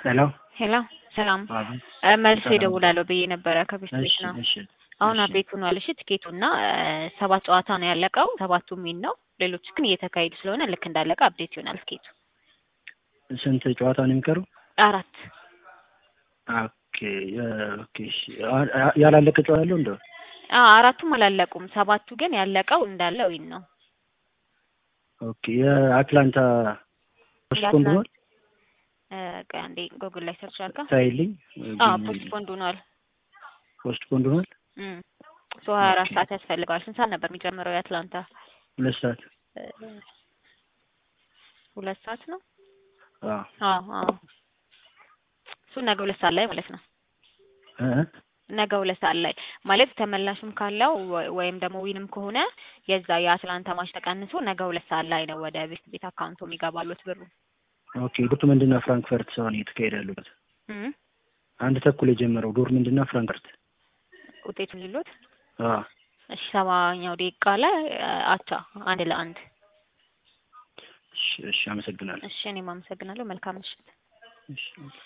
ሄሎ ሄሎ ሰላም አቤት። እ መልሼ ሰላም። እደውላለሁ ብዬ ነበረ ከቤት ቤት እሺ ነው። እሺ አሁን እሺ። አቤት ሆኗል። እሺ ትኬቱና ሰባት ጨዋታ ነው ያለቀው። ሰባቱ ሚን ነው። ሌሎች ግን እየተካሄዱ ስለሆነ ልክ እንዳለቀ አፕዴት ይሆናል ትኬቱ። ስንት ጨዋታ ነው የሚቀረው? አራት ኦኬ የ- ኦኬ እሺ። አ- አ- ያላለቀ ጨዋታ አለው እንደው አ አራቱም አላለቁም። ሰባቱ ግን ያለቀው እንዳለ ዊን ነው። ኦኬ የአትላንታ ፖስትፖንድ ሆኗል እ ቆይ አንዴ ጎግል ላይ ሰርች አድርጋ። ታይልኝ አዎ ፖስትፖንድ ሆኗል። ፖስትፖንድ ሆኗል እም ሶ ሀያ አራት ኦኬ። ሰዓት ያስፈልገዋል። ስንት ሰዓት ነበር የሚጀምረው የአትላንታ? ሁለት ሰዓት እ ሁለት ሰዓት ነው። አዎ አዎ አዎ እሱ ነገ ሁለት ሰዓት ላይ ማለት ነው። እ ነገ ሁለት ሰዓት ላይ ማለት ተመላሽም ካለው ወ- ወይም ደግሞ ዊንም ከሆነ የዛ የአትላንታ ማች ተቀንሶ ነገ ሁለት ሰዓት ላይ ነው ወደ ቤት ቤት አካውንቶ የሚገባሉት ብሩ። ኦኬ ዶርትመንድና ፍራንክፈርት ሰሆን እየተካሄደ ያሉበት እም አንድ ተኩል የጀመረው ዶርትመንድና ፍራንክፈርት ውጤቱን ሊሉት አዎ እሺ ሰባኛው ደቂቃ ላይ አ- አቻ አንድ ለአንድ። እሺ እሺ አመሰግናለሁ እሺ እኔም አመሰግናለሁ። መልካም ምሽት። እሺ